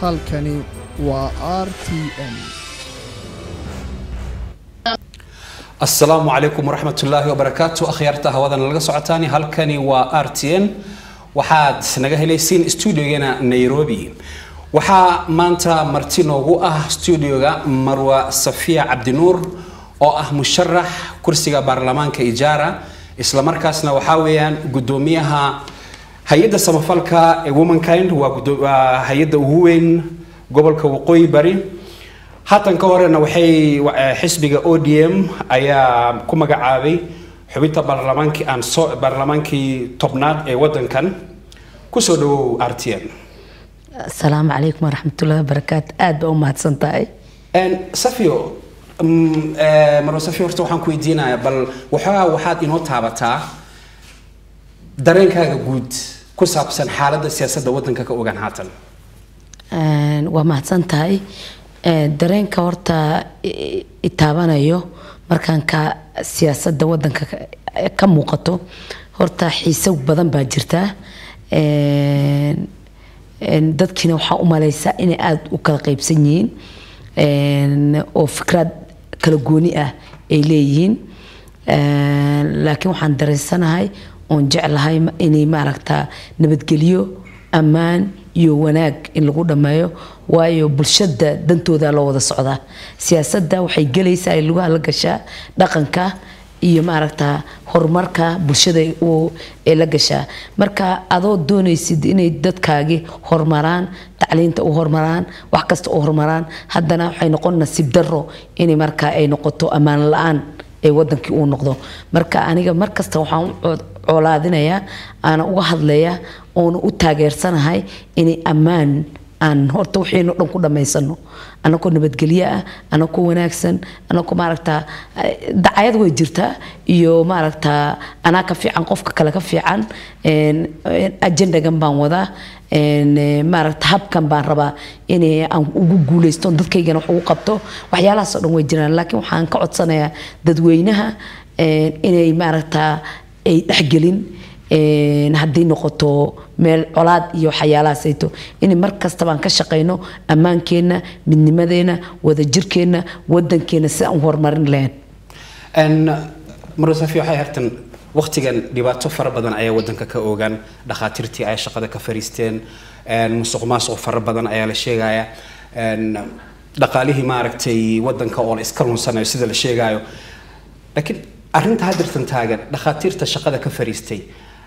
halkani waa r t n asalaamu calaykum waraxmatullaahi wabarakaatu akhyaarta hawadan laga socotaani halkani waa r t n waxaad naga helaysiin studiogeena nairobi waxaa maanta marti noogu ah studioga marwa safiya cabdinuur oo ah musharax kursiga baarlamaanka ijaara islamarkaasna waxaa weeyaan gudoomiyaha hay-adda samafalka ee womankind waa gudo- waa hay-adda ugu weyn gobolka waqooyi bari haatan ka horena waxay eh, xisbiga odm ayaa ku magacaabay xubinta baarlamaankii aan soo baarlamaankii tobnaad ee wadankan kusoo dhawow r t n asalaamu calaykum waraxmatullahi wabarakaatu aad baa u mahadsan tahay safio mm, eh, marwa safio horta waxaan ku weydiinayaa bal waxoogaa waxaad inoo taabataa dareenkaaga guud ku saabsan xaaladda siyaasadda wadanka ka ogaan haatan Een, waa mahadsan tahay Een, dareenka horta i- i taabanayo markaan ka siyaasadda wadanka ka- ka muuqato horta xiise badan baa jirta Een, een, dadkiina waxaa u maleysaa inay aada u kala qaybsan yihiin Een, oo fikraad kala gooni ah ay leeyihiin Een, laakiin waxaan dareensanahay oon jeclahay ma- inay maaragtaa nabadgelyo ammaan iyo wanaag in lagu dhammeeyo waayo bulshada dantooda loo wada socdaa siyaasadda waxay gelaysaa ay lugaha la gashaa dhaqanka iyo maaragta horumarka bulshada uu- ee la gashaa marka adoo doonaysid inay dadkaagi horumaraan tacliinta u horumaraan wax kasta u horumaraan haddana waxay noqon nasiib daro inay marka ay noqoto ammaan la-aan ee wadankii uu noqdo marka aniga markasta waxaan u cod- colaadinayaa aana uga hadlayaa oona u taageersanahay inay ammaan aan horta waxaynu dhan ku dhammaysano anakoo nabadgelyo ah anakoo wanaagsan anakoo maaragtaa eh, dacayad way jirtaa iyo maaragtaa anaa ka fiican qofka kale ka fiican een, een, ajendagan baan wadaa een, eh, maaragta habkan baan rabaa inay aan ugu guuleysto oon dadkaygana wax ugu qabto waxyaalahaasoo dhan way jiraan laakiin waxaan ka codsanayaa dadweynaha een, inay maaragtaa ay dhexgelin een, haddii noqoto meel colaad iyo waxyaalahaasayto in mar kastaba aan ka shaqayno ammaankeenna midnimadeena wadajirkeenna wadankeena si aan u horumarin lahayn n marwa safi waxay hartan waqtigan dhibaato fara badan ayaa wadanka ka oogaan dhakhaatiirtii ay shaqada ka fariisteen n musuq maasuq fara badan ayaa la sheegaya n dhaqaalihii maaragtay wadanka oo la iska lunsanayo sida la sheegayo laakiin arrinta haddirtan taagan dhakhaatiirta shaqada ka fariistay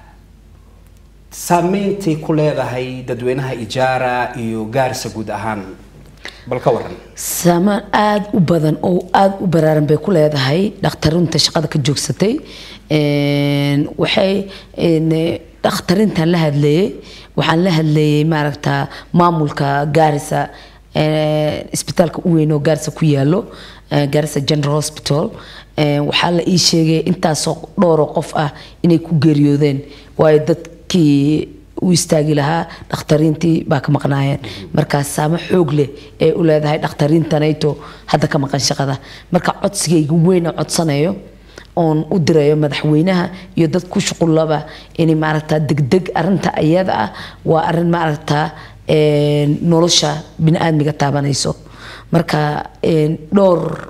saameyntay ku leedahay dadweynaha ijaara iyo gaarisa guud ahaan bal ka waran saamaan aada u badan oo aada u baraaran bay ku leedahay dhakhtarinta shaqada ka joogsatay Een, waxay een, dhakhtarintan la hadlayay waxaan la hadlayay maaragta maamulka gaarisa een, isbitaalka u weyn oo gaarisa ku yaalo een, gaarisa general hospital Een, waxaa la ii sheegay intaasoo dhowro qof ah inay ku geeriyoodeen waayo dadkii u istaagi lahaa dhakhtariintii baa ka maqnaayeen markaas saamo xoog leh ee u leedahay dhakhtariintanayto hadda ka maqan shaqada marka codsigayga weyn oo codsanayo oon u dirayo madaxweynaha iyo dad ku shuqullaba inay maaragtaa degdeg arinta ayada ah waa arin maaragtaa een, nolosha biniaadmiga taabanayso marka een, dhowr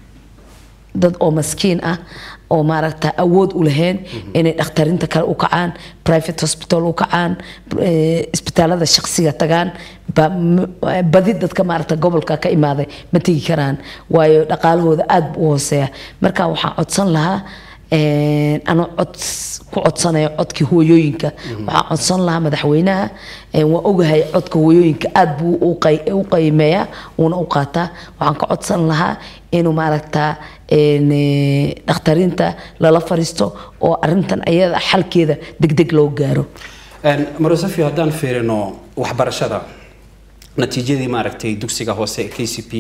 dad oo maskiin ah oo maaragta awood u lahayn inay dhakhtarinta kale u kacaan private hospital u kacaan eh, isbitaalada shaqsiga tagaan ba- m- badi dadka maaragta gobolka ka imaaday ma tegi karaan waayo dhaqaalahooda aad buu u hooseeya marka waxaan codsan lahaa een, anoo cod ku codsanayo codkii hooyooyinka waxaan codsan lahaa madaxweynaha een, waa ogahay codka hooyooyinka aad buu u qay- u qiimeeyaa uuna u qaataa waxaan ka codsan lahaa inuu maaragtaa een, eh, dhakhtariinta lala fariisto oo arintan ayada xalkeeda degdeg loo gaaro marwa safi haddaan fiirino waxbarashada natiijadii maaragtay dugsiga hoose ee k c p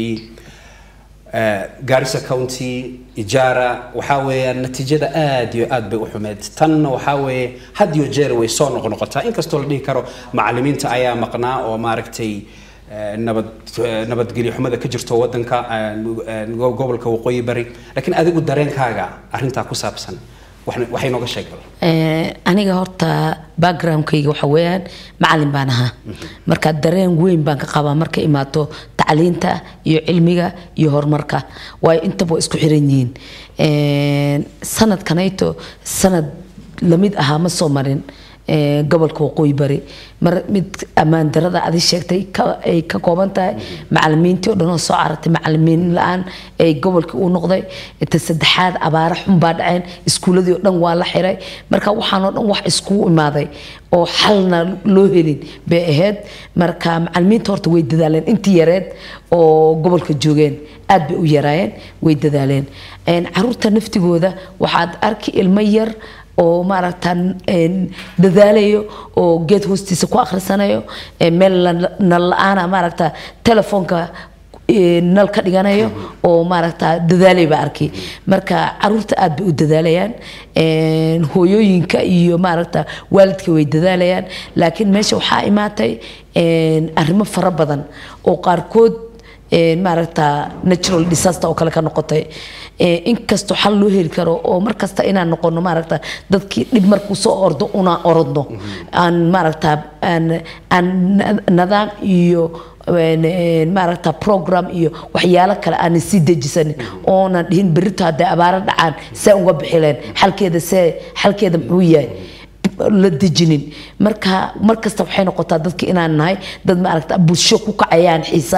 garissa county ijaara waxaa weeyaan natiijada aad iyo aad bay u xumeed tanna waxaa weeye had iyo jeer way soo noqnoqotaa inkastoo la dhihi karo macalimiinta ayaa maqnaa oo maaragtay eh, nabad eh, nabadgelyo xumada ka jirto wadanka eh, go- gobolka waqooyi bari laakiin adigu dareenkaaga arrintaa ku saabsan waxna- waxay nooga sheeg bal Eh, aniga horta backgroundkayga waxa weeyaan macalin baan ahaa marka dareen weyn baan ka qabaa marka imaato tacliinta iyo cilmiga iyo horumarka waayo intaba waa isku xiran yihiin Eh, sanadkanayto sanad lamid ahaa ma soo marin eh, gobolka waqooyi bari mar mid ammaan darada adi sheegtay ka- ay ka kooban tahay macalimiintii oo dhan oo soo carartay macalimiin la-aan ay gobolkii u noqday inta saddexaad abaara xun baa dhaceen iskuuladii oo dhan waa la xiray marka waxaan oo dhan wax iskugu imaaday oo xalna loo helin bay ahayd marka macalimiinta horta way dadaaleen intii yareed oo gobolka joogeen aad bay u yaraayeen way dadaaleen Een, caruurta naftigooda waxaad arki ilmo yar oo maaragta een, dadaalayo oo geed hoostiisa ku akhrisanayo ee meel la- nal la-aana maaragta telefoonka ee, nal ka dhiganayo oo maaragta dadaalay baa arkay marka caruurta aad bay u dadaalayaan Een, hooyooyinka iyo maaragta waalidka way dadaalayaan laakiin meesha waxaa imaatay een, arrimo fara badan oo qaarkood een, maaragta natural disaster oo kale ka noqotay Ee, inkastoo xal loo heli karo oo markasta inaan noqono maaragta dadkii dhib markuu soo ordo una orodno aan maaragta aan aan na- nidaam iyo een, een, maaragta program iyo waxyaalo kale aanan sii dejisanin oonan dhihin berrito hadday abaaro dhacaan see uga bixileen xalkeeda see xalkeeda muxuu yahay la dejinin marka markasta waxay noqotaa dadka inaan nahay dad maaragta bulsho ku kacayaan xiisa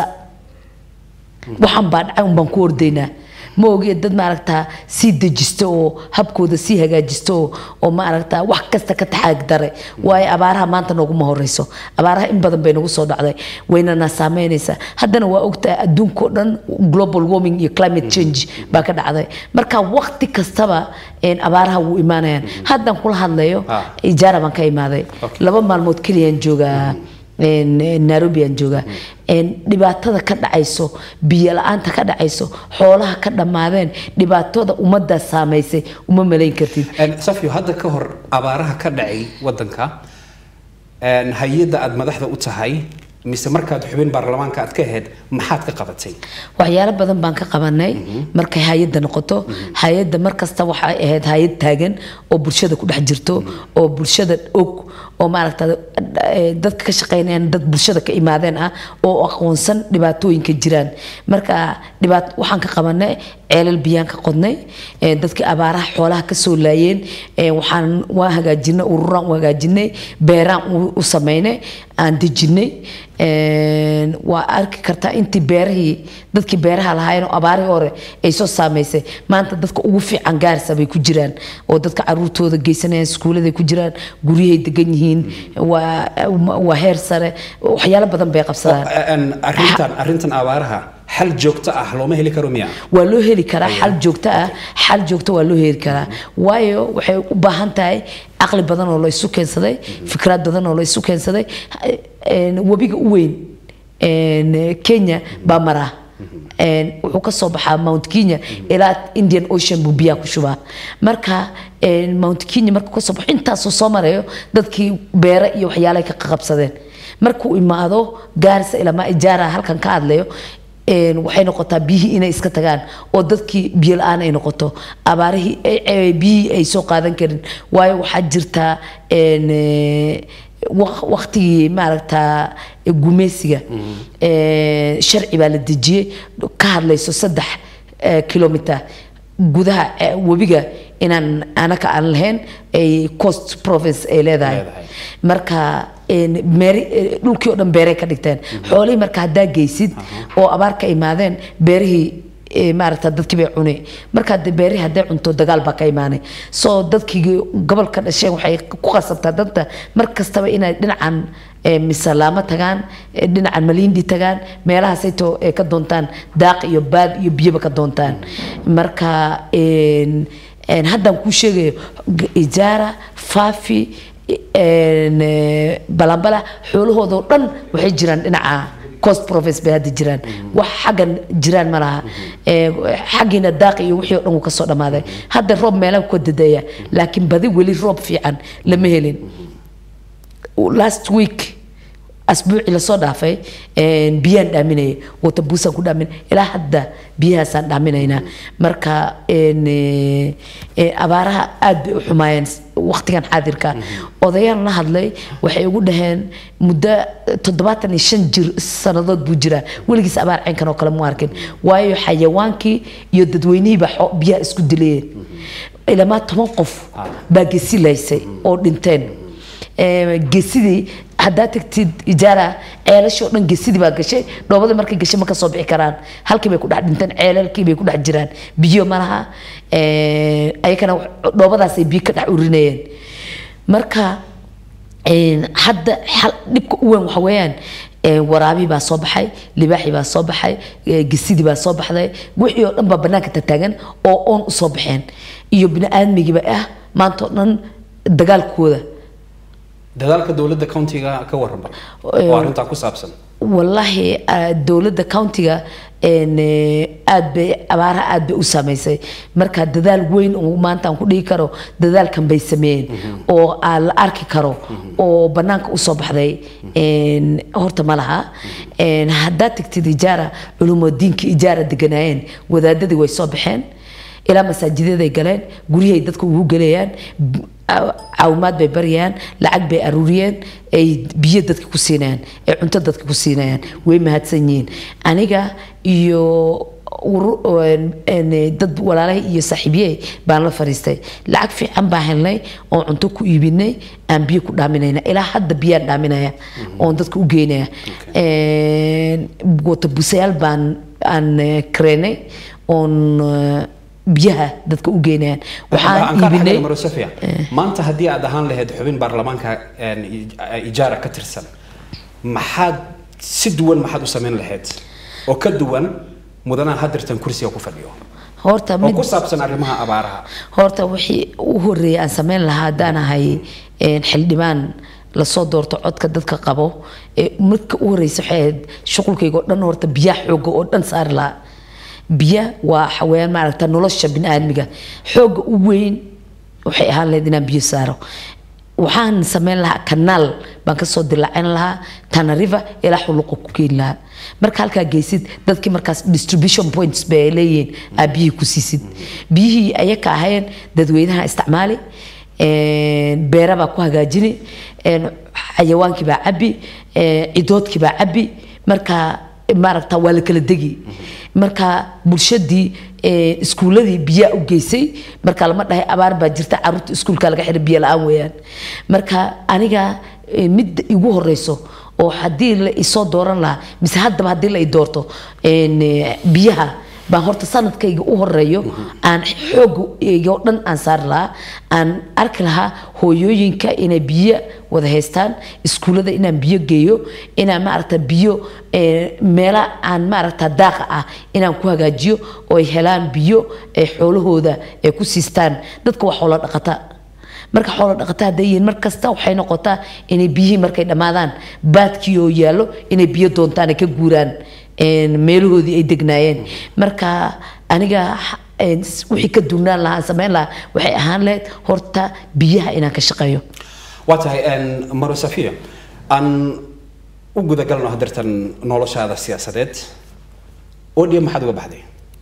waxaan baa dhacay unbaan ku ordaynaa ma ogee dad maaragtaa sii dejisto oo habkooda sii hagaajisto oo- oo maaragtaa wax kasta ka taxaag dare waayo abaaraha maanta nooguma horeyso abaaraha in badan bay nagu soo dhacday waynana saameynaysaa haddana waa ogtahay adduunkao dhan global warming iyo climate change baa ka dhacday marka waqti kastaba een, abaaraha wuu imaanayaan haddaan kula hadlayo Ah. ijaara baan ka imaaday laba maalmood keliyaan joogaa een, een, nairobi aan joogaa een, dhibaatada ka dhacayso biyo la-aanta ka dhacayso xoolaha ka dhammaadeen dhibaatada ummaddaa saamaysay uma malayn kartid Een, safio hadda ka hor abaaraha ka dhacay wadanka een, hay-adda aad madaxda u tahay mise markaad xubin baarlamaanka aad ka ahayd maxaad ka qabatay waxyaalo badan baan ka qabanay markay hay-adda noqoto hay-adda markasta waxay ahayd hay-ad taagan oo bulshada ku dhex jirto oo bulshada og oo maaragta eh, dadka ka shaqeynayaan dad bulshada ka imaadeen ah oo aqoonsan dhibaatooyinka jiraan marka dhibaat waxaan ka qabanay ceelal biyaan ka qodnay eh, dadkii abaaraha xoolaha ka soo laayeen eh, waxaan waa hagaajinay ururaan u hagaajinay beeraan u- u sameynay aan dejinay Een, waa arki kartaa intii beerahii dadkii beeraha lahaayeen oo abaarihii hore ay soo saameysay maanta dadka ugu fiican gaarisa bay ku jiraan oo dadka caruurtooda geysanayaan iskuuladay ku jiraan guryahay degan yihiin waa waa heer sare waxyaalo badan bay qabsadaan Een, arrintan arrintan abaaraha xal joogto ah looma heli karo miya waa loo heli karaa xal joogto ah xal joogto waa loo heli karaa waayo waxay u baahan tahay caqli badan oo la isu keensaday fikraad badan oo la isu keensaday Een, webiga u weyn een, kenya baa maraa Een, wuxuu ka soo baxaa mount kenya ilaa indian ocean buu biyaha ku shubaa marka een, mount kenya markuu ka soo baxo intaasoo soo marayo dadkii beere iyo waxyaalahay ka qabsadeen markuu imaado gaarisa ilama ijaara halkan ka hadlayo een, waxay noqotaa biyihii inay iska tagaan oo dadkii biyo la-aan ay noqoto abaarihii ay- ay- biyihii ay soo qaadan karin waayo waxaa jirtaa een, eh, waq- waqtigii maaragta gumeysiga ee, sharci baa la dejiyey ka hadlayso saddex eh, kilomitir gudaha eh, webiga inaan anaka aan lahayn ay coast province ay leedahay Leedahay. marka een, meeri- eh, dhulkii oo dhan beeray ka dhigteen xoolihii marka haddaa geysid oo abaar ka imaadeen beerihii eh, maaragta dadkii bay cunay marka de beerihii hadday cunto dagaal baa ka imaanay soo dadkii gobolka dhasheen waxay ku qasabtaa danta mar kastaba inay dhinacan eh, misalaamo tagaan eh, dhinacan malindi tagaan meelahaasayto ay ka doontaan daaq iyo baad iyo biyaba ka doontaan marka een, een, haddaan kuu sheegayo g- ijaara faafi een, eh, balambala xoolahoodoo dhan waxay jiraan dhinaca coast province bay hadda jiraan wax xaggan jiraan ma laha Eh, xaggiina daaq iyo wixii oo dhan wuu ka soo dhammaaday hadda roob meelaha ku dadaya laakiin badi weli roob fiican lama helin last week asbuucii lasoo dhaafay een, biyaan dhaaminaya wata buusaan ku dhaamin ilaa hadda biyahaasaan dhaaminaynaa marka een, ee, ee, abaaraha aad bay u xumaayeen waqtigan xaadirka odayaan la hadlay waxay ugu dhaheen muddo toddobaatan iyo shan jir sannadood buu jiraa weligiis abaar caynkan oo kale mu arkin waayo xayawaankii iyo dadweynihii baa xo- biyaha isku dilayeen ilamaa toban qof baa gesi laysay oo dhinteen Ee, gesidii haddaa tagtid ijaara ceelashii oo dhan gesidii baa gashay dhoobadii markay gashay ma ka soo bixi karaan halkii bay ku dhex dhinteen ceelalkii bay ku dhex jiraan biyo ma laha Ee, ayakana dhoobadaasay biyo ka dhex urinayeen marka een, hadda xal- dhibka u weyn waxa weeyaan ee, waraabii baa soo baxay libaaxii baa soo baxay ee, gesidii baa soo baxday wixii oo dhan baa banaanka tataagan oo oon u soo baxeen iyo bini-aadmigiiba ah maanta oo dhan dagaalkooda dadaalka dowladda countiga ka waran bal Ee, oo arrintaa ku saabsan wallaahi ah, dowladda countiga een, eh, aad bay abaaraha aad bay u saameysay marka dadaal weyn oo maanta aan ku dhigi karo dadaalkan bay sameeyeen oo aan la arki karo oo banaanka usoo baxday een, horta ma laha Een, haddaad tagtid ijaara culumudiinka ijaara deganaayeen wadaadadii way soo baxeen ilaa masaajidaday galeen guryahay dadka ugu gelayaan b- caaw- caawimaad bay baryayaan lacag bay aruuriyeen ay biyo dadka ku siinayaan ay cunto dadka ku siinayaan way mahadsan yihiin aniga iyo uru- een- een, dad walaalahay iyo saaxiibyey baan la fariistay lacag fiican baan helnay oon cunto ku iibinay aan biyo ku dhaaminayna ilaa hadda biyaan dhaaminaya oon dadka u geynaya Een, wata busayaal baan aan eh, kareenay oon eh, biyaha dadka u geynayaan waxaan Aan ka iibinay raxay Maro Sofia maanta haddii aad ahaan lahayd xubin baarlamaanka een, i- ijaara ka tirsan maxaad si duwan maxaad u samayn lahayd oo ka duwan mudanaha hadirtan kursiga ku fadhiyo horta oo mid ku saabsan arrimaha abaaraha horta wixii u horeeyay aan sameyn lahaa haddaan ahay een, xildhibaan lasoo doorto codka dadka qabo ee marka u horeysa waxay ahayd shuqulkayga oo dhan horta biyaha xooga oo dhan saari lahaa biya waa xawayaan maaragta nolosha biniaadmiga xooga u weyn waxay ahaan lahayd inaan biyo saaro waxaan sameyn lahaa kanaal baan kasoo dilaacin lahaa tana river ilaa xuluqa ku keeni lahaa marka halkaa geysid dadkii markaas distribution points bay leeyihiin aa biyihii ku siisid biyihii ayaka ahayn dadweynaha isticmaali een, beera baa ku hagaajini een, xayawaankii baa cabi een, cidoodkii baa cabi marka maaragta waa la kala degi marka bulshadii ee, iskuuladii biyaa u geysay marka lama dhahay abaar baa jirta caruurta iskuulka laga xiray biyo la-aan weeyaan marka aniga ee, midda igu horeyso oo haddii la isoo dooran lahaa mise haddaba haddii la i doorto een, ee, biyaha baan horta sanadkayga u horeeyo aan xoogayga oo dhan aan saari lahaa aan arki lahaa hooyooyinka inay biyo wada haystaan iskuullada inaan biyo geeyo inaan maaragta biyo eh, meela aan maaragta daaqa ah inaan ku hagaajiyo oo ay helaan biyo ay xoolahooda ay ku siistaan dadka waa xoolo dhaqata marka xoolo dhaqata hadday yihiin mar kasta waxay noqotaa inay biyihii markay dhammaadaan baadkii oo yaallo inay biyo doontaan ay ka guuraan een, meelahoodii ay degnaayeen marka aniga een, wixii ka dugnaan lahaa aan samayn lahaa waxay ahaan lahayd horta biyaha inaan ka shaqeeyo waa tahay een, maro safiya aan u gudagalno hadirtan noloshaada siyaasadeed odhiya maxaad uga baxday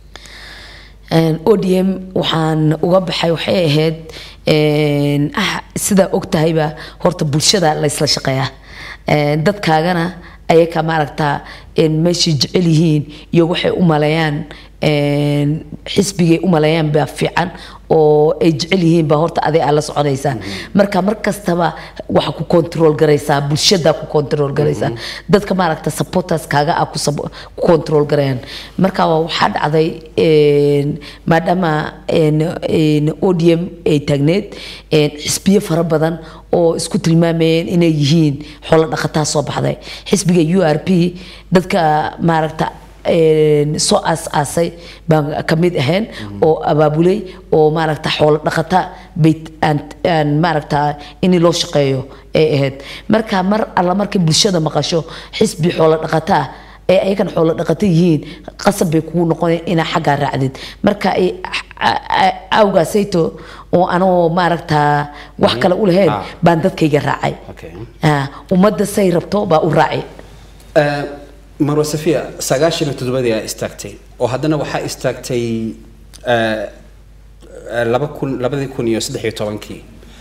Een, odm waxaan uga baxay waxay ahayd een, ah, sidaa og tahayba horta bulshada la isla shaqeeyaa Een, dadkaagana ayaka maaragta een, meeshay jecel yihiin iyo waxay u maleeyaan een, xisbigay u maleeyaan baa fiican oo ay jecel yihiin baa horta aday aa la soconaysaa marka mar kastaba waxa ku control garaysaa bulshada ku control garaysaa dadka maaragta supporters kaaga ah ku sab- ku control garayaan marka waa waxaa dhacday een, maadaama een, een, odm ay taagneed een, xisbiyo fara badan oo isku tilmaamayeen inay yihiin xoolo dhaqataa soo baxday xisbiga u r p dadka maaragta een, soo aas-aasay baan ka mid ahayn oo abaabulay oo maaragta xoolo dhaqata bay aan aan maaragta in loo shaqeeyo ay ahayd marka mar alla markay bulshada maqasho xisbi xoolo dhaqata ee ayagan xoolo dhaqata yihiin qasab bay kugu noqonaya inaa xaggaa raacdid marka ay a- a- awgaasayto oo anoo maaragtaa wax kale u lahayn Ah. baan dadkayga raacay Okay. Ah, ummadda say rabto baa u raacay Eh, marwa safiya sagaashan iyo toddobadii aa istaagtay oo haddana waxaa istaagtay eh, eh, laba kun labadii kun iyo saddex iyo tobankii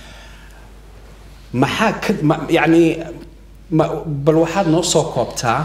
maxaa ka ma, yacni ma, bal waxaad noo soo koobtaa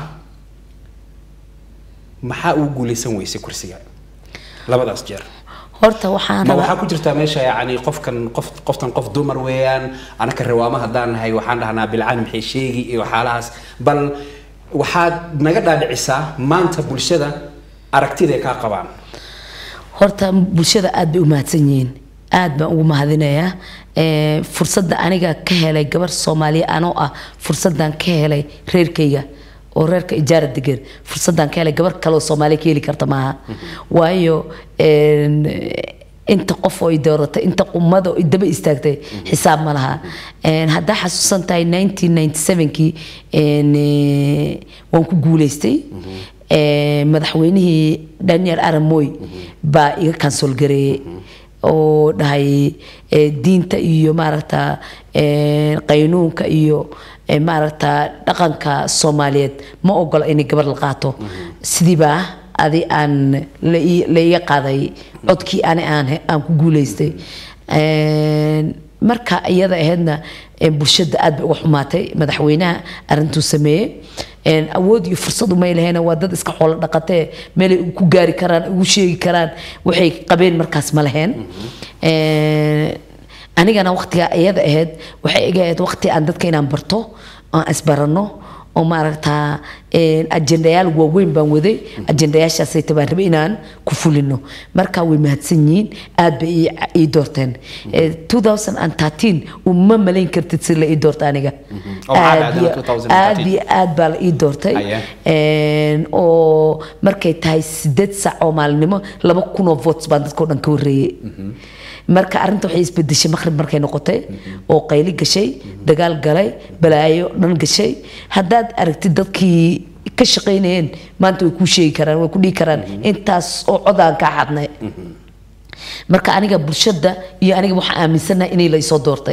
maxaa ugu guuleysan weysay kursiga labadaas jeer horta waxaan ma rabaa waxaa ku jirtaa meesha yacni qofkan qof qoftan qof dumar weeyaan anaka riwaamo haddaan nahay waxaan dhahnaa bilcaan maxay sheegi iyo waxyaalahaas bal waxaad naga dhaadhicisaa maanta bulshada aragtida ay kaa qabaan horta bulshada aad bay u mahadsan yihiin aad baan ugu mahadinayaa Eh, fursadda aniga ka helay gabar soomaaliya anoo ah fursaddan ka helay reerkayga oo reerka ijaara degan fursaddan ka helay gabar kaleoo soomaaliya ka heli karta maaha waayo en, inta qof oo i dooratay inta qumada oo i daba istaagtay xisaab ma laha En, haddaa xasuusan tahay 1997kii en, eh, waan ku guuleystay Eh, madaxweynihii daniel aramoy baa iga kansool gareeyey oo dhahay eh, diinta iyo maaragta eh, qaynuunka iyo eh, maaragta dhaqanka soomaaliyeed ma ogola inay gabar la qaato sidiibaa adi aan la ii- la iga qaaday codkii ani aan he- aan ku guuleystay En, marka iyada ahaydna en, bulshada aad bay uga xumaatay madaxweynaha arintuu sameeyey En, awood iyo fursad umay lahayn waa dad iska xoolo dhaqatee meelay ku gaari karaan ugu sheegi karaan waxay qabeen markaas ma laheen En, anigana waqtigaa iyada ahayd waxay iga ahayd waqti aan dadka inaan barto aan isbarano oo maaragtaa en, ajendayaal waaweyn baan waday ajendayaashaasay tabaan rabay inaan ku fulino marka way mahadsan yihiin aad bay ii- ii doorteen Eh, 2013 uma malayn kartid si la ii doorta aniga Oo maxaa Aad dhacday iyo- 2013? aad iyo aad baa la ii doortay Aye. En, oo markay tahay sideed sac oo maalinimo laba kun oo votes baan dadkao dhan ka horreeyey marka arrinta waxay isbedeshay maqrib markay noqotay oo qayli gashay dagaal galay balaayo dhan gashay haddaad aragtid dadkii ka shaqaynayeen maanta way kuu sheegi karaan way ku dhihi karaan intaas oo codaan kaa xadnay marka aniga bulshada iyo aniga waxaan aaminsanahay inay la isoo doortay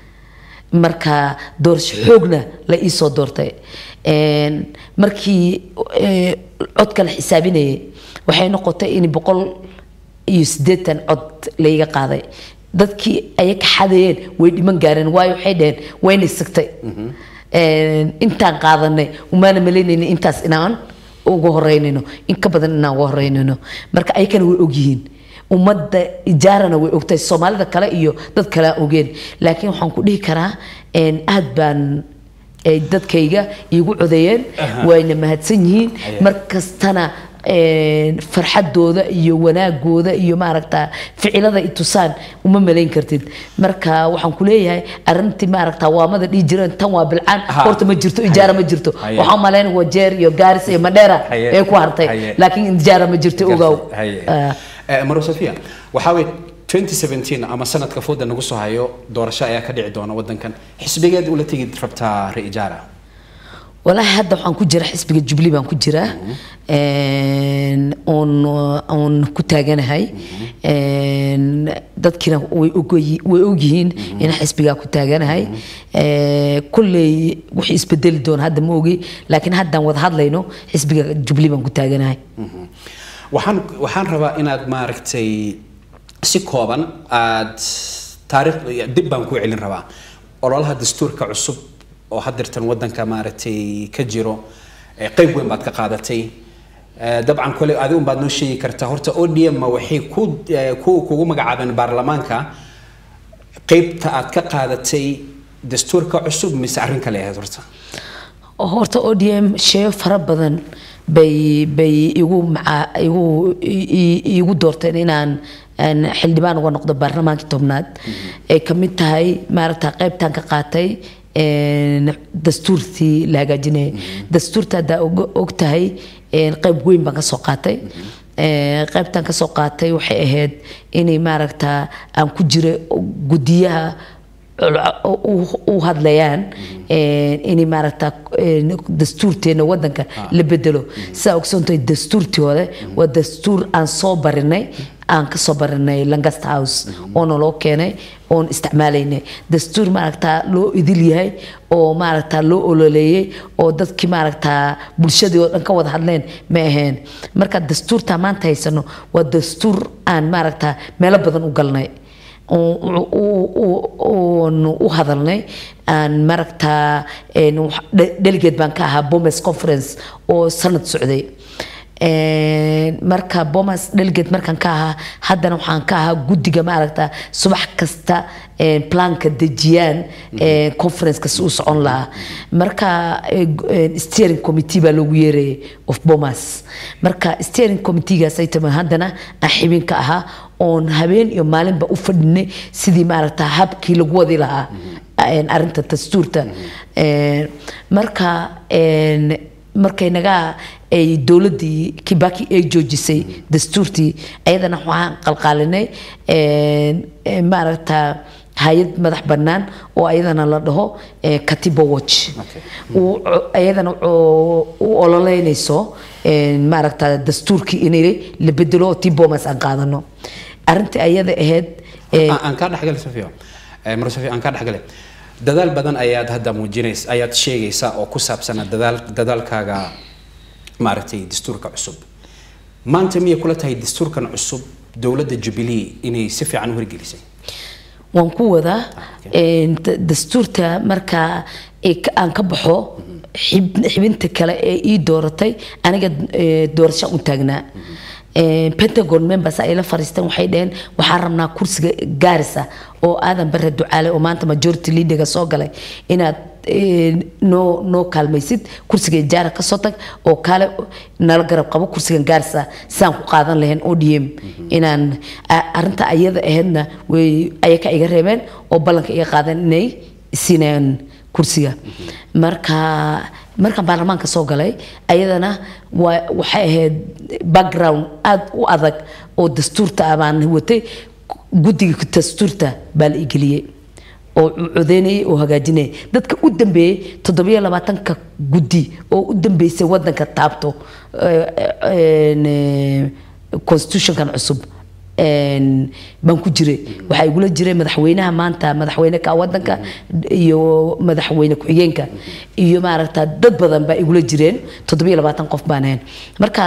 marka doorasho xoogna la ii soo doortay En, markii eh, codka la xisaabinayay waxay noqotay in boqol iyo siddeetan cod layga qaaday dadkii ay ka xadayeen way dhiman gaareen waayo waxay dhaheen wayna sigtay En, intaan qaadanay umaana malaynayna intaas inaan uga horeynayno in ka badan inaan uga horeynayno marka ayakana way ogyihiin ummadda ijaarana way ogtahay soomaalida kale iyo dad kale aan ogeen laakiin waxaan ku dhihi karaa en, aad baan ay dadkayga iigu codeeyeen wayna mahadsan yihiin mar kastana en, farxadooda iyo wanaagooda iyo maaragta ficilada i tusaan uma malayn kartid marka waxaan ku leeyahay arrintii maaragta waamada dhihi jireen tan waa bilcaan Aha. horta ma jirto ijaara ma jirto Haye. waxaan malayn wajeer iyo gaaris iyo madheera Haye. ee ku hartay Haye. laakiin ijaara ma jirto ogow Haye. Ah. Eh, maro sofia waxaa weye 2017 ama sanadka fooda nagu soo hayo doorasho ayaa ka dhici doona wadankan xisbigeed ula tegi rabtaa ra-ijaara walaahi hadda waxaan ku jira xisbiga jubli baan ku jiraa En, oon oon ku taaganahay En, dadkiina way ogoyi- way ogyihiin in xisbigaa ku taaganahay Eh, kolley wixii isbedeli doona hadda ma ogi laakiin haddaan wada hadlayno xisbiga jubli baan ku taaganahay waxaan waxaan rabaa inaad maaragtay si kooban aad taariikh dib baan ku celin rabaa ololaha dastuurka cusub oo hadirtan wadanka maaragtay ka jiro eh, qayb weyn baad ka qaadatay Eh, dabcan kole adi un baad noo sheegi kartaa horta odm ma waxay ku eh, ku kugu magacaabeen baarlamaanka qaybta aad ka qaadatay dastuurka cusub mise arrin kale ahayd horta horta odm sheeyo fara badan bay bay igu maca igu i- i- igu doorteen inaan aan xildhibaan uga noqdo baarlamaankii tobnaad ay ka mid tahay maaragta qaybtaan ka qaatay een, dastuurtii la hagaajinayay dastuurta haddaa og- og tahay een, qayb weyn baan ka soo qaatay Ee, qaybtan ka soo qaatay waxay ahayd inay maaragta aan ku jira guddiyaha u- u hadlayaan een, inay maaragta een, dastuurteena wadanka la bedelo sidaa ogsoontahay dastuurtii hore waa dastuur aan soo barinay aan kasoo baranay langast house oo naloo keenay oon isticmaalaynay dastuur maaragtaa loo idil yahay oo maaragtaa loo ololeeyey oo dadkii maaragtaa bulshadii oo dhan ka wada hadleen ma ahayn marka dastuurta maanta haysano waa dastuur aan maaragtaa meelo badan u galnay oon u hadalnay aan maaragtaa delegate baan ka ahaa bomes conference oo sanad socday marka bomas delegate markaan ka ahaa haddana waxaan ka ahaa guddiga maaragta subax kasta planka dejiyaan conferenceka si u socon lahaa marka steering committee baa loogu yeerayay of bomas marka steering committeegaas ay tama haddana aan xibin ka ahaa oon habeen iyo maalinba u fadhinay sidii maaragta habkii lagu wadi lahaa arinta dastuurta marka markay naga ay dowladdii kibaki ay joojisay dastuurtii ayadana waxaan qalqaalinay maaragta hay-ad madax bannaan oo ayadana la dhaho katibo watch ayadana u ololeynayso maaragta dastuurkii inay la bedelo oo tii bomas aan qaadano arrintii ayada ahayd aan kaa dhexgalay sofia mar sofia aan kaa dhexgalay dadaal badan ayaad hadda muujinaysa ayaad sheegaysaa oo ku saabsana dadaal dadaalkaaga maaragtay dastuurka cusub maanta miyay kula tahay dastuurkan cusub dowladda jubilee inay si fiican u hirgelisay waan ku wadaa dastuurta marka aan ka baxo xibinta kale ee ii dooratay aniga doorasho u taagnaa pentagon members ay la fariisteen waxay dhaheen waxaan rabnaa kursiga gaarisa oo aadan bare ducaale oo maanta majority leaderga soo galay inaad noo noo kaalmaysid kursiga jaara kasoo tag oo kaale nala garab qabo kursigan gaarisa sidaan ku qaadan lahayn odm inaan arinta ayada ahaydna way ayaka iga reebeen oo ballanka iga qaadan inay siinayaan kursiga marka markaan baarlamaanka soo galay ayadana waxay ahayd background aada u adag oo dastuurta baan watay guddiga dastuurta baa la igeliyey oo codeynayay oo hagaajinayay dadka u dambeeyey toddobiyo labaatanka guddi oo u dambeysay wadanka taabto constitutionkan cusub baan ku jiray waxaa igula jiray madaxweynaha maanta madaxweyne ka wadanka iyo madaxweyne ku-xigeenka iyo maaragta dad badan baa igula jireen toddobiyo labaatan qof baan ahayn marka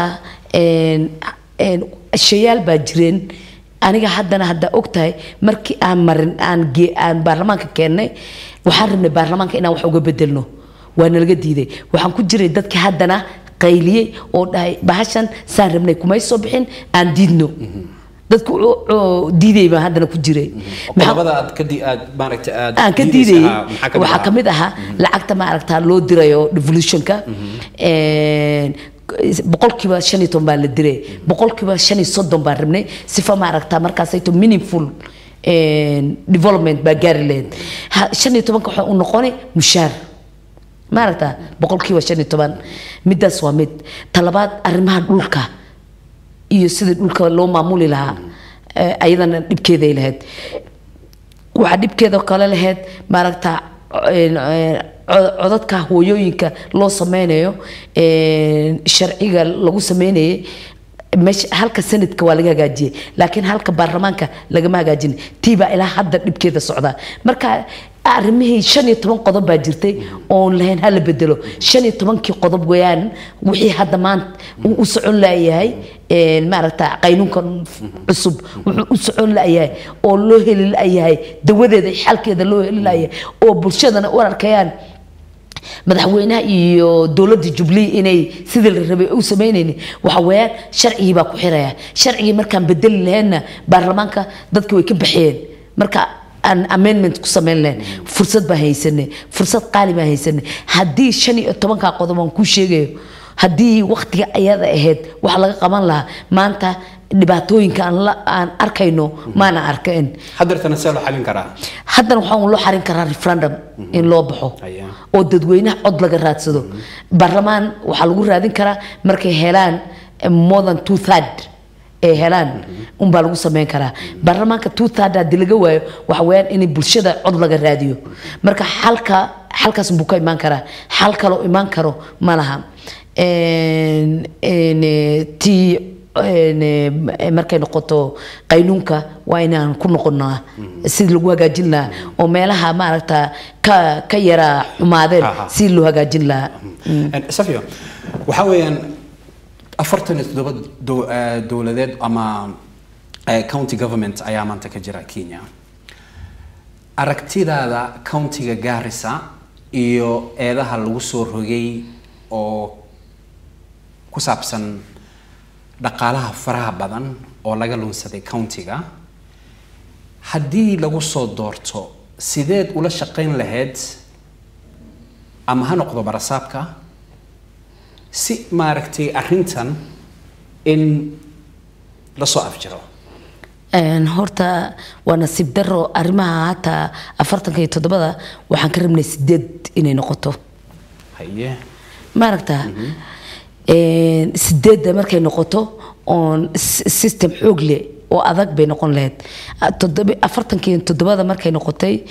shayaal baa jireen aniga haddana haddaa ogtahay markii aan marin aan aan baarlamaanka keennay waxaan rabnay baarlamaanka inaan wax uga bedelno waa nalaga diiday waxaan ku jiray dadkii haddana qayliyey oo dhahay bahashan saan rabnay kumay soo bixin aan diidno dadku diiday baan haddana ku jiray qodobada aad ka aad maaragta aad aan ka diidayay waxaa ka mid ahaa lacagta maaragta loo dirayo devolutionka boqolkiiba shan iyo toban baa la diray boqolkiiba shan iyo soddon baan rabnay sifa maaragta markaasayto meaningful development baa gaari lahayd shan iyo tobanka waxaa u noqonay mushaar maaragta boqolkiiba shan iyo toban midaas waa mid talabaad arrimaha dhulka iyo sidii dhulka loo maamuli lahaa ayadana dhibkeeday lahayd waxaa dhibkeeda kale lahayd maaragta codadka hooyooyinka loo sameynayo sharciga lagu sameynayay meesha halka sanadka waa laga hagaajiyey laakiin halka baarlamaanka lagama hagaajin tiibaa ilaa hadda dhibkeeda socda marka arrimihii shan iyo toban qodob baa jirtay oon lahayn hala bedelo shan iyo tobankii qodob weeyaan wixii hadda maanta uu u socon layahay maaragta qaynuunkan cusub wuxuu u socon layahay oo loo heli layahay dawadeeda xalkeeda loo heli layahay oo bulshadana u arkayaan madaxweynaha iyo dowladda jubilee inay sidii la rabay u sameynaynin waxa weeyaan sharcigii baa ku xiraya sharcigii markaan bedeli lahaynna baarlamaanka dadki way ka baxeen marka aan amendment ku samayn lahayn fursad baan haysanay fursad qaali baan haysanay haddii shan iyo tobankaa qodob aan kuu sheegayo haddii waktiga ayada ahayd wax laga qaban lahaa maanta dhibaatooyinka aan la aan arkayno maana arkayn haddeertana see loo xalin karaa haddana waxaan loo xarin karaa referendum in loo baxo Aya. oo dadweynaha cod laga raadsado baarlamaan waxaa lagu raadin karaa markay helaan eh, more than two third ay helaan unbaa lagu sameyn karaa baarlamaanka two third haddii laga waayo waxa weeyaan in bulshada cod laga raadiyo marka xalka xalkaas buu ka imaan karaa xal kaloo imaan karo ma laha En- en, eh, tii een, eh, markay noqoto qaynuunka waa inaan ku noqonaa sidii lagu hagaajin lahaa oo meelaha maaragta ka ka yara xumaadeen Aha. si loo hagaajin lahaa En, safio waxaa weeyaan afartan iyo toddoba dow- eh, dowladeed ama eh, county government ayaa maanta ka jira kenya aragtidaada countiga gaarisa iyo eedaha lagu soo rogay oo ku saabsan dhaqaalaha faraha badan oo laga lunsaday countiga haddii lagu soo doorto sideed ula shaqayn lahayd ama ha noqdo barasaabka si maaragtay arrintan in lasoo afjiro Een, horta waa nasiib daro arrimaha hataa afartanka iyo toddobada waxaan ka rabnay sideed inay noqoto haye maaragta Een, sideedda markay noqoto oon s- system xoog leh oo adag bay noqon lahayd A- toddoba- afartanka iyo toddobada markay noqotay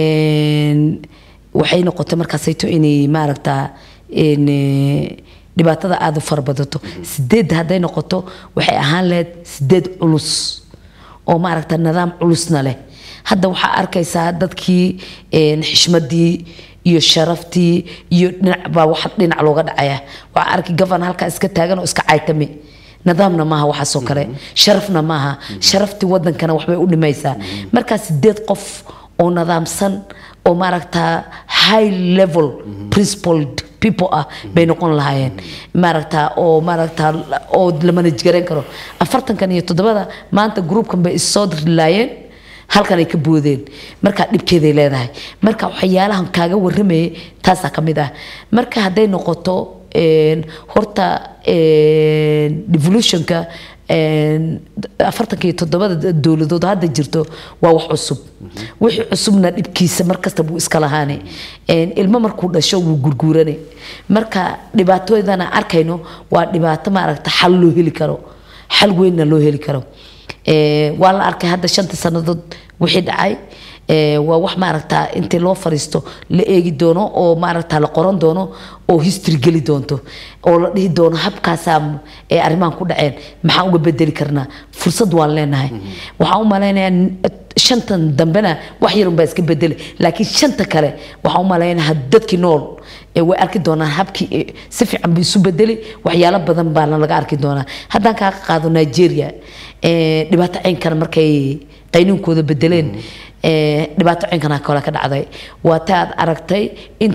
een, waxay noqotay markaasayto inay maaragta een, eh, dhibaatada aada u fara badato sideedda hadday noqoto waxay ahaan lahayd sideed culus oo maaragta nidaam culusna leh hadda waxaa arkaysaa dadkii een, xishmadii iyo sharaftii iyo dhinac baa wax dhinac looga dhacaya waxaa arki gafan halkaa iska taagan oo iska caytame nidaamna maaha waxaasoo kale sharafna maaha sharaftii wadankana waxbay u dhimaysaa markaa sideed qof oo nidaamsan oo maaragta high level principled people ah bay noqon lahaayeen maaragta oo maaragta oo la manage garan karo afartankan iyo toddobada maanta groupkan bay issoo dirlaayeen halkan ay ka boodeen marka dhibkeeday leedahay marka waxyaalahan kaaga waramayay taasaa ka mid ah marka hadday noqoto een, horta een, devolutionka een, afartanka iyo toddobada dowladood hadda jirto waa wax cusub wixii cusubna dhibkiisa markasta buu iska lahaane Een, ilmo markuu dhasho wuu gurguurane marka dhibaatooydana arkayno waa dhibaato maaragta xal loo heli karo xal weynna loo heli karo Ee, waa la arkay hadda shanta sannadood wixii dhacay Ee, waa wax maaragta intii loo fariisto la eegi doono oo maaragta la qoran doono oo history geli doonto oo la dhihi doono habkaasaa ee arrimahan ku dhaceen maxaan uga bedeli karnaa fursad waan leenahay waxaan u malaynayaa n- shantan dambena wax yarun baa iska bedeli laakiin shanta kale waxaan u malaynayaa dadkii nool ee way arki doonaan habkii ee si fiican buu isu bedeli waxyaalo badan baana laga arki doonaa haddaan kaa qaado nigeria ee, dhibaato ceynkana markay qaynuunkooda bedeleen ee, dhibaato ceynkana kale ka dhacday waa ta aad aragtay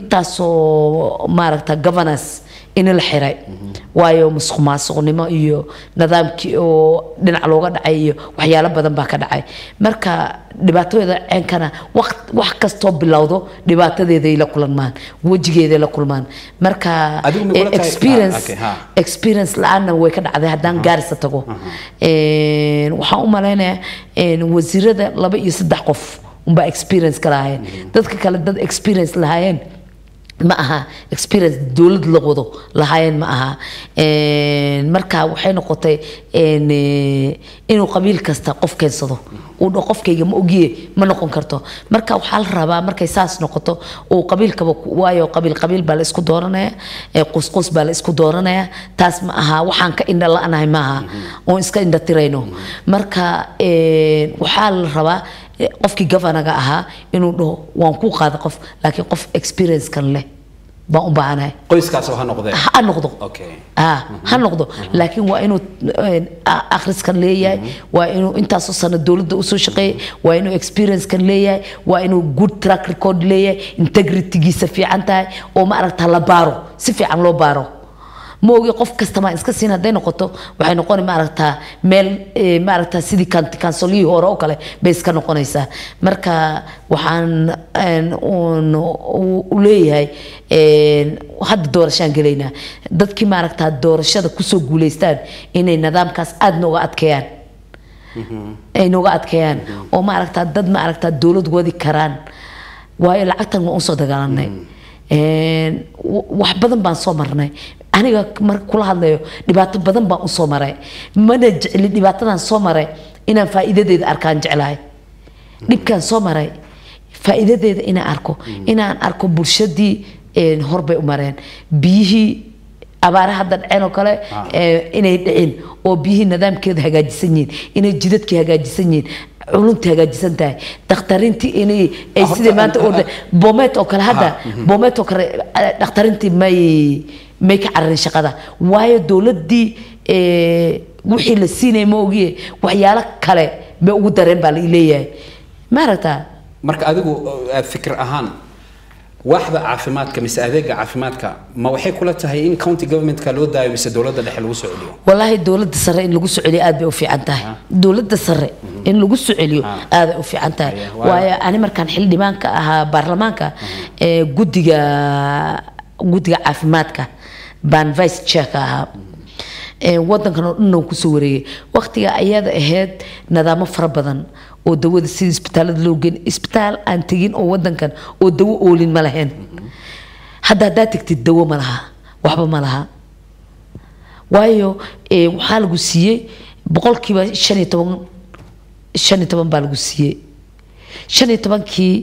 intaasoo maaragta governance in la xiray waayo musuq maasuqnimo iyo nidaamkii oo dhinac looga dhacay iyo waxyaalo badan baa ka dhacay marka dhibaatooyada ceenkana waqt- wax kastoo bilowdo dhibaatadeeday la kulmaan wejigeeday la kulmaan marka Adigu ma kula eh, tahay- experience ah, okay, ha. experience la-aanna way ka dhacday haddaan gaarisa tago Een, waxaan u malaynayaa een, wasiirada laba iyo saddex qof unbaa experience ka lahaayeen dadka kale dad experience lahaayeen ma aha experience dowlad la wado lahaayeen ma aha Een, marka waxay noqotay een, eh, inuu qabiil kasta qof keensado uu dhaho qofkayga ma ogiye ma noqon karto marka waxaa la rabaa markay saas noqoto uu qabiilkaba ku- waayo qabiil qabiil baa la isku dooranaya ee qusqus baa la isku dooranaya taas ma aha waxaan ka indha la-nahay ma aha oon iska indha tirayno marka een, waxaa la rabaa eh, qofkii gavanaga ahaa inuu dhaho waan ku qaada qof laakiin qof experience kan leh baan u baahanahay qoyskaas oo ha noqdee ha noqdo okay ah ha noqdo laakiin waa inuu een, a- akhriskan leeyahay waa inuu intaasoo sano dowladda usoo shaqeeyay waa inuu experiencekan leeyahay waa inuu good track record leeyahay integritygiisa fiican tahay oo ma aragta la baaro si fiican loo baaro ma ogi qof kasta maa iska siin hadday noqoto waxay noqoni maaragtaa meel eh, maaragtaa sidii kan- kansolihii hore oo kale bay iska noqonaysaa marka waxaan een, uun u- u leeyahay een, hadda doorashaan gelaynaa dadkii maaragtaa doorashada kusoo guuleystaan inay nidaamkaas aada nooga adkeeyaan ay nooga adkeeyaan oo maaragtaa dad maaragtaa dowlad wadi karaan waayo lacagtan waan usoo dagaalanay Een, w- wax badan baan soo marnay aniga marka kula hadlayo dhibaato badan baan usoo maray mana jecli dhibaatadan soo maray inaan faa'iidadeeda arkaan jeclahay dhibkaan soo maray faa'iidadeeda inaan arko inaan arko bulshadii een, horbay u mareen biyihii abaare hadda dhaceen oo kale ee, inay dhicin oo biyihii nidaamkeeda hagaajisan yihiin inay jidadkii hagaajisan yihiin culuntii hagaajisan tahay dhakhtarintii inay ay Ah, sidii horta, maanta ah, orda bomet oo kale hadda Ah, mhm. bomet oo kale eh, dhakhtarintii may may ka cararin shaqada waayo dowladdii eh, wixii la siinaya ma ogiye waxyaalo kale bay ugu dareen baa la leeyahay ma aragtaa marka adigu uh, fikir ahaan waaxda caafimaadka mise adeega caafimaadka ma waxay kula tahay in county governmentka loo daayo mise dowladda dhexe lagu soo celiyo والله dowladda sare in lagu soo celiyo aad bay u fiican tahay dowladda sare in lagu soo celiyo Ah. aad bay u fiican tahay Aye, waayo- waayo ani markaan xildhibaanka ahaa baarlamaanka ee guddiga guddiga caafimaadka baan vice chairka ahaa ee wadankan oo dhan kusoo wareegay waqtiga ayada ahayd nidaamo fara badan oo dawada sida isbitaalada loo geen isbitaal aan tegin oo wadankan oo dawo oolin ma lahayn hadda haddaad tegtid dawo ma laha waxba ma laha waayo eh, waxaa lagu siiyey boqolkiiba shan iyo toban shan iyo toban baa lagu siiyey shan iyo tobankii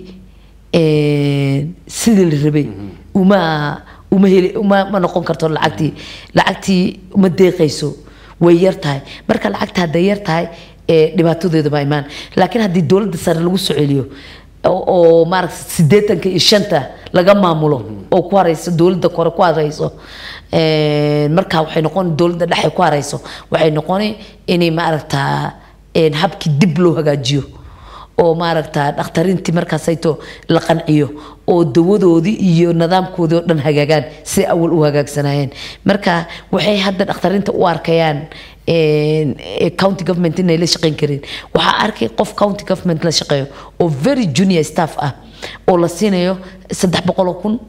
eh, sidii la rabay uma uma heli uma ma noqon karto lacagtii lacagtii uma deeqayso way yar tahay marka lacagta hadday yar tahay eh, dhibaatadeedu ma imaan laakiin haddii dowladda sare lagu soo celiyo oo oo maaragta siddeetanka iyo shanta laga maamulo oo ku harayso dowladda kore ku harayso een, markaa waxay noqon dowladda dhexe ku harayso waxay noqoni inay maaragtaa een, habkii dib loo hagaajiyo oo maaragtaa dhakhtarintii markaasayto la qanciyo oo dawadoodii iyo nidaamkoodii oo dhan hagaagaan si awal u hagaagsanayeen marka waxay hadda dhakhtarinta u arkayaan een, ee, county government inay la shaqayn karin waxaa arkay qof county government la shaqeeyo oo very junior staff ah oo la siinayo saddex boqol oo kun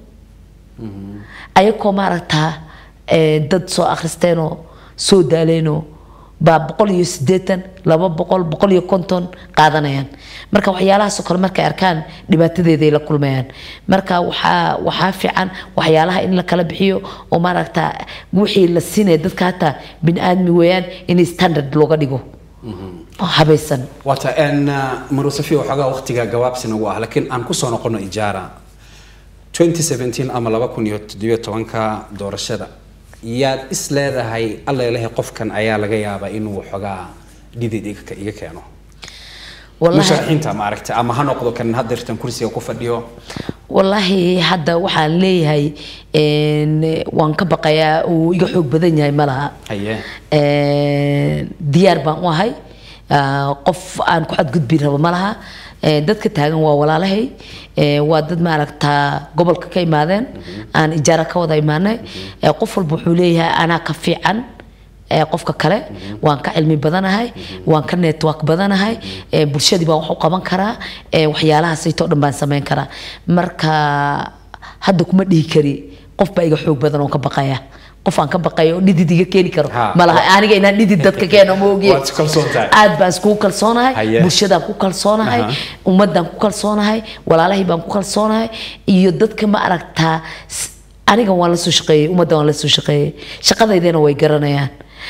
ayagoo maaragtaa ee, dad soo akhristeenoo soo daaleenoo baa boqol iyo siddeetan laba boqol boqol iyo konton qaadanayaan marka waxyaalahaasoo kale markay arkaan dhibaatadeeday la kulmayaan marka waxaa waxaa fiican waxyaalaha in la kala bixiyo oo maaragtaa wixii la siinaya dadka hataa bini aadmi weeyaan in standard looga dhigo oo habaysan waata n marusafi waxoogaa waqtiga gabaabsi nagu ah laakiin aan kusoo noqono ijaara 2017 ama 2017 doorashada yaad is leedahay alla ilahay qofkan ayaa laga yaabaa inuu waxoogaa dhidid iga iga keeno wallahi musharaxiinta maaragta ama ha noqdo kan hadeertan kursiga ku fadhiyo wallaahi hadda waxaan leeyahay een, waan ka baqayaa uu iga xoog badan yahay ma laha haye Een, diyaar baan u ahay Ah, qof aan ku xadgudbi rabo ma laha Een, dadka taagan waa walaalahay Een, waa dad maaragtaa gobolka ka imaadeen aan ijaara ka wada imaanay Ee, qof walba wuxuu leeyahay anaa ka fiican ee, qofka kale waan ka cilmi badanahay waan ka network badanahay ee, bulshadii baan wax u qaban karaa ee, waxyaalahaasaytoo dhan baan samayn karaa marka hadda kuma dhihi kari qof baa iga xoog badan oo ka baqaya qof aan ka baqayo oo dhidid iga keeni karo Ha. malaha aniga inaan dhidid dadka keeno ma ogiye Waad kalsoon tahay. aad baan iskugu kalsoonahay Haye. bulshadaan ku kalsoonahay Aha. ummadaan ku kalsoonahay walaalahii baan ku kalsoonahay iyo dadka ma aragtaa s- aniga waan la soo shaqeeyey ummadda waan la soo shaqeeyey shaqadaydana way garanayaan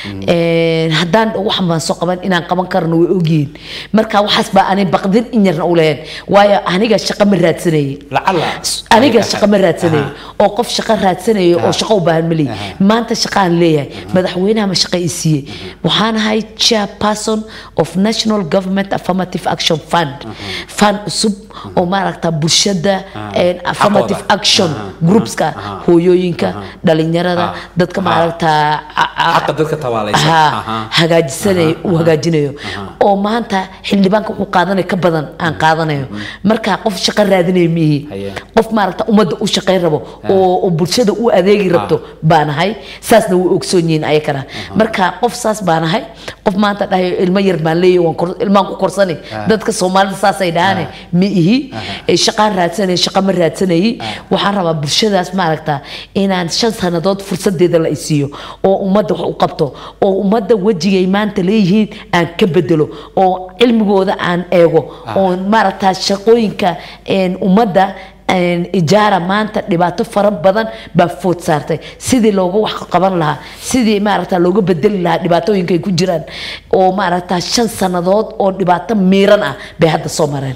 Een, haddaan waxan baan soo qaban inaan qaban karno way ogyihiin marka waxaas baa ani baqdin in yarna u leheen waayo aniga shaqo ma raadsanayey lacala aniga shaqo ma raadsanayo oo qof shaqo raadsanayo oo Ah. shaqo u baahan ma leeyahy Aha. maanta shaqaan leeyahay madaxweynaha ma shaqo i siiyey waxaan ahay chairperson of national government affirmative action fund fund cusub oo maaragta bulshada een, affirmative Xaqooda. action Aha. groupska Aha. hooyooyinka Aha. dhalinyarada Ah. dadka Ah. maaragta a- a- xaqa dadka tabaalaysa ha Aha. hagaajisanayo Aha, uu aha, hagaajinayo aha. oo maanta xildhibaanka wuxuu qaadanayo ka badan aan qaadanayo marka qof shaqo raadinayo mihi Haye. qof maaragta ummadda u shaqayn rabo oo oo bulshada u adeegi rabto baan ahay saasna way ogsoon yihiin ayakana marka qof saas baan ahay qof maanta dhahayo ilmo yar baan leeyahay waan kor- ilmaan ku korsani dadka soomaalida saasay dhahaane ma ihi Eh, shaqaan raadsanay shaqo ma raadsanayay waxaan rabaa bulshadaas maaragta inaan shan sannadood fursadeeda la isiiyo oo ummadda wax u qabto oo ummadda wejigay maanta leeyihiin aan ka bedelo oo cilmigooda aan eego oo maaragta shaqooyinka een, ummadda een, ijaara maanta dhibaato fara badan baa food saartay sidii looga wax qaban lahaa sidii maaragta looga bedeli lahaa dhibaatooyinka ay ku jiraan oo maaragta shan sannadood oo dhibaato miiran ah bay hadda soo mareen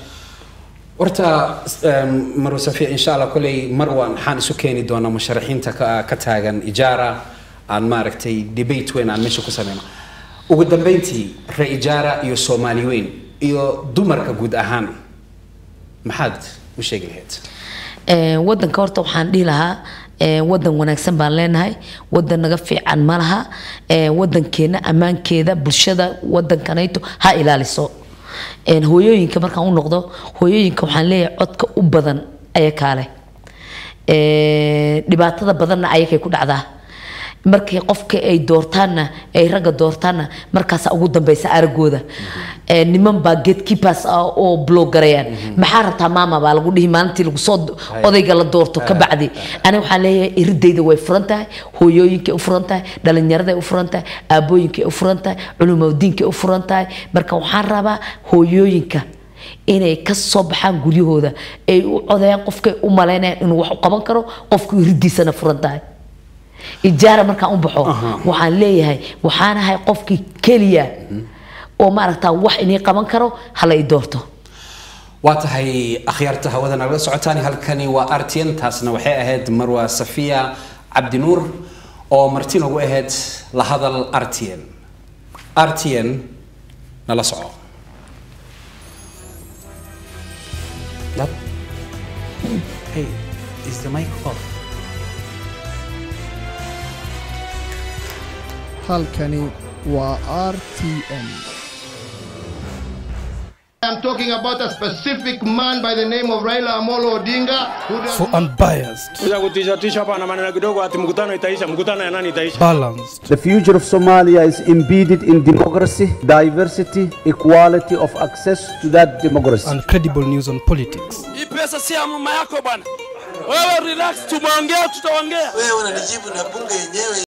horta maru safiya insha allah koley mar waan waxaan isu keeni doonaa musharaxiinta ka ka taagan ijaara aan maaragtay debate weyn aan meesha ku sameyno ugu dambeyntii ra-ijaara iyo soomaali weyn iyo dumarka guud ahaan maxaad u sheegi lahayd Ee, wadanka horta waxaan dhihi lahaa ee, wadan wanaagsan baan leenahay wadan naga fiican ma laha ee, wadankeena ammaankeeda bulshada wadankanayto ha ilaaliso Een, hooyooyinka markaan u noqdo hooyooyinka waxaan leeyahay codka u badan ayaa kaale Ee, dhibaatada badanna ayakay ku dhacdaa markay qofka ay doortaanna ay ragga doortaanna markaasa ugu dambeysa aragooda Ee, niman baa gatekeepers ah oo blog garayaan maxaa rabtaa maama baa lagu dhihi maalintii lagu soo odayga la doorto ka bacdi aniga waxaan leeyahay iridayda way furan tahay hooyooyinkay u furan tahay dhalinyaraday u furan tahay aabooyinkay u furan tahay culumadiinkay u furan tahay marka waxaan rabaa hooyooyinka inay ka soo baxaan guryahooda ay u codayaan qofkay u malaynayaan inuu wax u qaban karo qofku iridiisana furan tahay ijaara markaan u baxo waxaan leeyahay waxaan ahay qofkii keliya oo maaragtaa wax inii qaban karo hala i doorto waa tahay akhyaarta hawada nagala socotaan halkani waa artn taasna waxay ahayd marwa safiya cabdinuur oo marti nagu ahayd la hadal rtn rtn nala soco Yep. Hey, is the mic off? halkani waa r t n I'm talking about a specific man by the name of Raila Amolo Odinga who does for unbiased, Kuja kutishatisha hapa na maneno kidogo ati mkutano itaisha. Mkutano ya nani itaisha? balanced, The future of Somalia is embedded in democracy, diversity, equality of access to that democracy. and credible news on politics. Hii pesa si ya mama yako bwana. Wewe relax, tumeongea, tutaongea. wewe unanijibu na bunge yenyewe